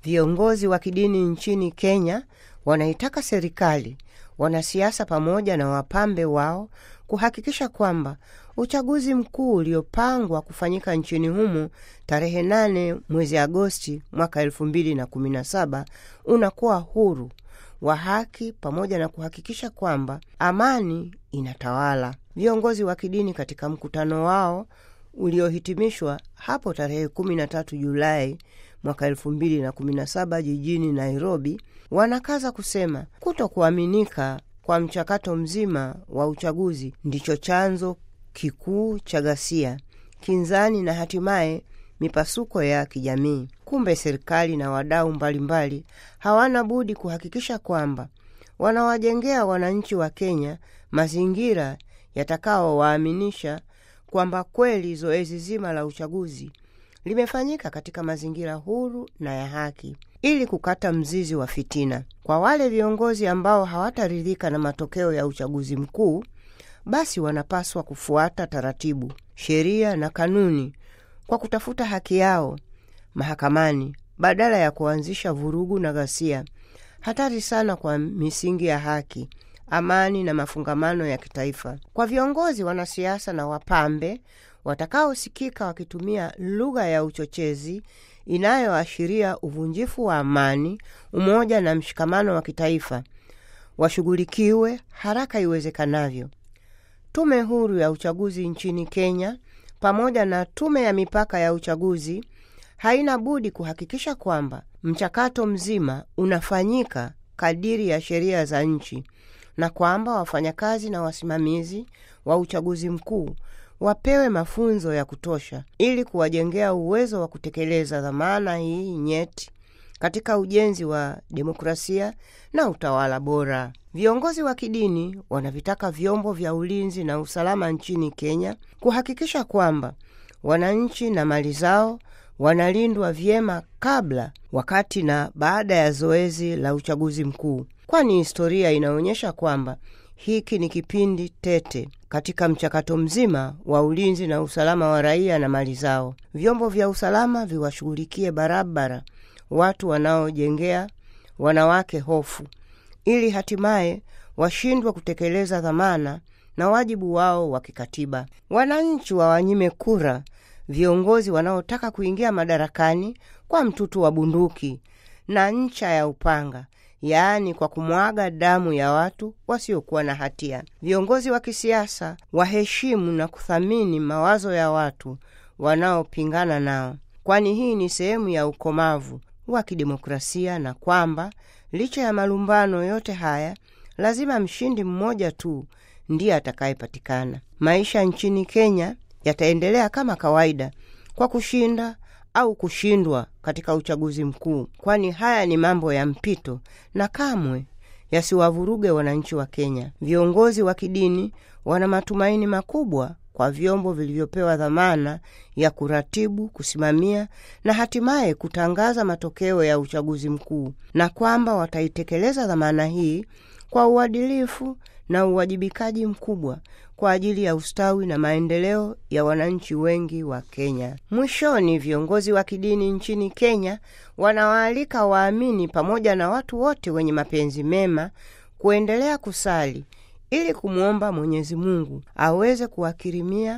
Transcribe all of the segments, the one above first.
Viongozi wa kidini nchini Kenya wanaitaka serikali, wanasiasa pamoja na wapambe wao kuhakikisha kwamba uchaguzi mkuu uliopangwa kufanyika nchini humo tarehe 8 mwezi Agosti mwaka 2017 unakuwa huru wa haki pamoja na kuhakikisha kwamba amani inatawala. Viongozi wa kidini katika mkutano wao uliohitimishwa hapo tarehe 13 Julai mwaka 2017 jijini Nairobi, wanakaza kusema kuto kuaminika kwa mchakato mzima wa uchaguzi ndicho chanzo kikuu cha ghasia, kinzani na hatimaye mipasuko ya kijamii. Kumbe serikali na wadau mbalimbali hawana budi kuhakikisha kwamba wanawajengea wananchi wa Kenya mazingira yatakaowaaminisha kwamba kweli zoezi zima la uchaguzi limefanyika katika mazingira huru na ya haki, ili kukata mzizi wa fitina. Kwa wale viongozi ambao hawataridhika na matokeo ya uchaguzi mkuu, basi wanapaswa kufuata taratibu, sheria na kanuni kwa kutafuta haki yao mahakamani badala ya kuanzisha vurugu na ghasia, hatari sana kwa misingi ya haki, amani na mafungamano ya kitaifa. Kwa viongozi, wanasiasa na wapambe watakaosikika wakitumia lugha ya uchochezi inayoashiria uvunjifu wa amani, umoja na mshikamano wa kitaifa, washughulikiwe haraka iwezekanavyo. Tume huru ya uchaguzi nchini Kenya pamoja na tume ya mipaka ya uchaguzi haina budi kuhakikisha kwamba mchakato mzima unafanyika kadiri ya sheria za nchi na kwamba wafanyakazi na wasimamizi wa uchaguzi mkuu wapewe mafunzo ya kutosha ili kuwajengea uwezo wa kutekeleza dhamana hii nyeti katika ujenzi wa demokrasia na utawala bora. Viongozi wa kidini wanavitaka vyombo vya ulinzi na usalama nchini Kenya kuhakikisha kwamba wananchi na mali zao wanalindwa vyema kabla, wakati na baada ya zoezi la uchaguzi mkuu, kwani historia inaonyesha kwamba hiki ni kipindi tete katika mchakato mzima wa ulinzi na usalama wa raia na mali zao. Vyombo vya usalama viwashughulikie barabara watu wanaojengea wanawake hofu, ili hatimaye washindwe kutekeleza dhamana na wajibu wao wa kikatiba. Wananchi wawanyime kura viongozi wanaotaka kuingia madarakani kwa mtutu wa bunduki na ncha ya upanga, yaani kwa kumwaga damu ya watu wasiokuwa na hatia. Viongozi wa kisiasa waheshimu na kuthamini mawazo ya watu wanaopingana nao, kwani hii ni sehemu ya ukomavu wa kidemokrasia, na kwamba licha ya malumbano yote haya, lazima mshindi mmoja tu ndiye atakayepatikana. Maisha nchini Kenya yataendelea kama kawaida kwa kushinda au kushindwa katika uchaguzi mkuu, kwani haya ni mambo ya mpito na kamwe yasiwavuruge wananchi wa Kenya. Viongozi wa kidini wana matumaini makubwa kwa vyombo vilivyopewa dhamana ya kuratibu, kusimamia na hatimaye kutangaza matokeo ya uchaguzi mkuu, na kwamba wataitekeleza dhamana hii kwa uadilifu na uwajibikaji mkubwa kwa ajili ya ustawi na maendeleo ya wananchi wengi wa Kenya. Mwishoni, viongozi wa kidini nchini Kenya wanawaalika waamini pamoja na watu wote wenye mapenzi mema kuendelea kusali ili kumwomba Mwenyezi Mungu aweze kuwakirimia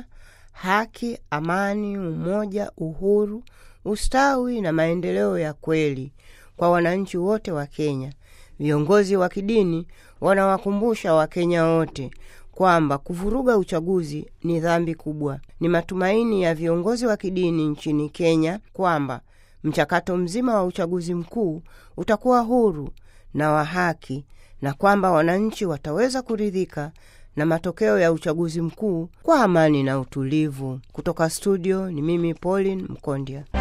haki, amani, umoja, uhuru, ustawi na maendeleo ya kweli kwa wananchi wote wa Kenya. Viongozi wa kidini wanawakumbusha Wakenya wote kwamba kuvuruga uchaguzi ni dhambi kubwa. Ni matumaini ya viongozi wa kidini nchini Kenya kwamba mchakato mzima wa uchaguzi mkuu utakuwa huru na wa haki na kwamba wananchi wataweza kuridhika na matokeo ya uchaguzi mkuu kwa amani na utulivu. Kutoka studio ni mimi Pauline Mkondya.